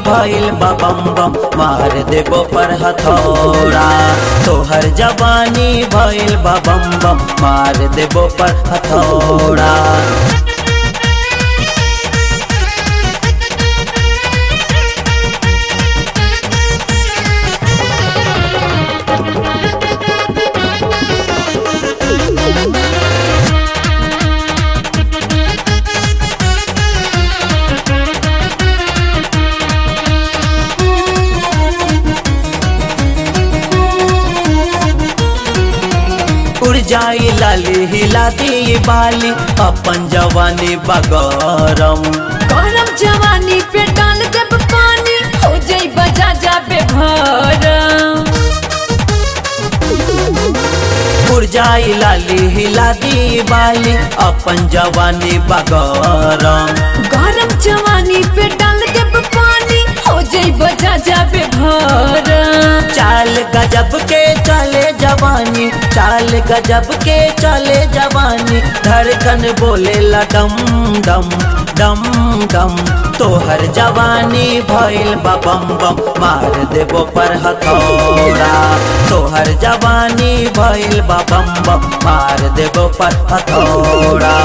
भइल बा बम बम मार देबो पर हथौड़ा तोहर जवानी भइल बा बम बम मार देबो पर हथौड़ा उड़ जाई लाली हिला दी बाली अपन जवानी बगरम गरम जवानी पे डाल देब पानी हो जाई बजा जाबे भरम उड़ जाई लाली हिला दी बाली अपन जवानी बगरम गरम जवानी पे डाल देब पानी हो जाई बजा जाबे भरम चाल गजब के चले जवानी चाल गजब के चले जवानी धड़कन बोले डम डम डम डम तोहर जवानी भइल बा बम बम मार देबो पर हथौड़ा तोहर जवानी भइल बा बम बम मार देबो पर हथौड़ा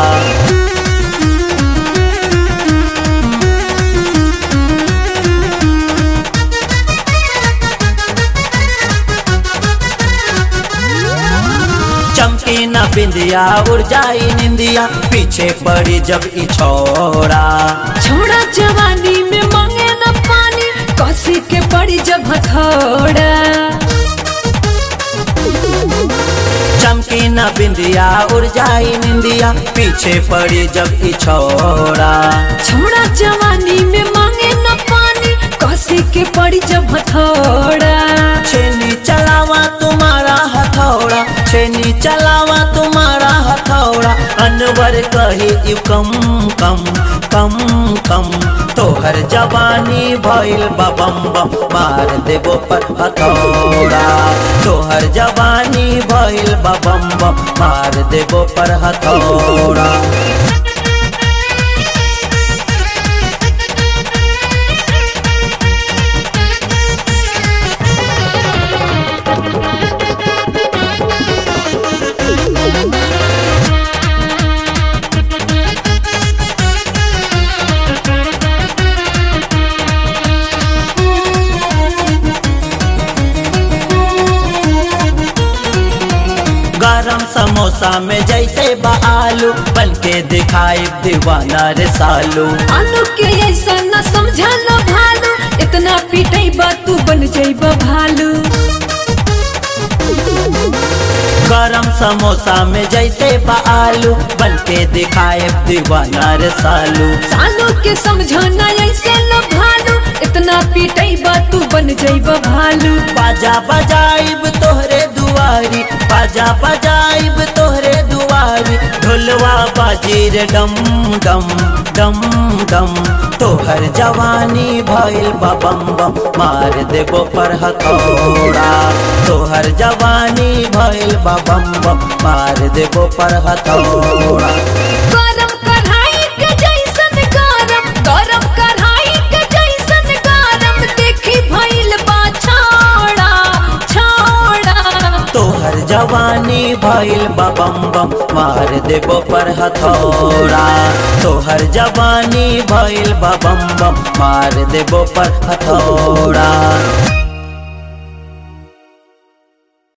चमकी न बिंदिया उड़ जाई निंदिया पीछे पड़ी जब ई छोड़ा छोड़ा जवानी में मांगे न पानी कसी के पड़ी जब हथौड़ा चमकी न बिंदिया उड़ जाई निंदिया पीछे पड़ी जब ई छोड़ा छोड़ा जवानी में मांगे न पानी कसी के पड़ी जब हथौड़ा छेनी चलावा तुम्हारा हथौड़ा छेनी चलावा तुम्हारा हथौड़ा अनवर कही यू कम कम कम कम तोहर जवानी भइल बा बम बम मार देबो पर हथौड़ा तोहर जवानी भइल बा बम बम मार देबो पर हथौड़ा गरम समोसा में जैसे बा आलू बन के दिखाई दीवाना रे सालू आलू के ऐसा न समझा लो भालू इतना पीटे बा तू बन जाइबा भालू गरम समोसा में जैसे बा आलू बन के दिखाए दीवाना रे सालू सालू के समझाना ऐसे लो भालू इतना पीटे बा तू बन जाइबा भालू बाजा बजाइब तोहरे दुआरी बाजा बजाइब तोहरे दुआरी ढोलवा बाजी रे डम डम डम डम तोहर जवानी भइल बा बम बम मार देबो पर हथौड़ा तोहर जवानी भइल बा बम बम मार देबो पर हथौड़ा गरम कढ़ाई के जैसन गरम गरम कढ़ाई के जैसन गरम देखी भइल बा छोड़ा छोड़ा तोहर जवानी भइल बा बम बम मार देबो पर हथौड़ा तोहर जवानी भइल बा बम बम मार देबो पर हथौड़ा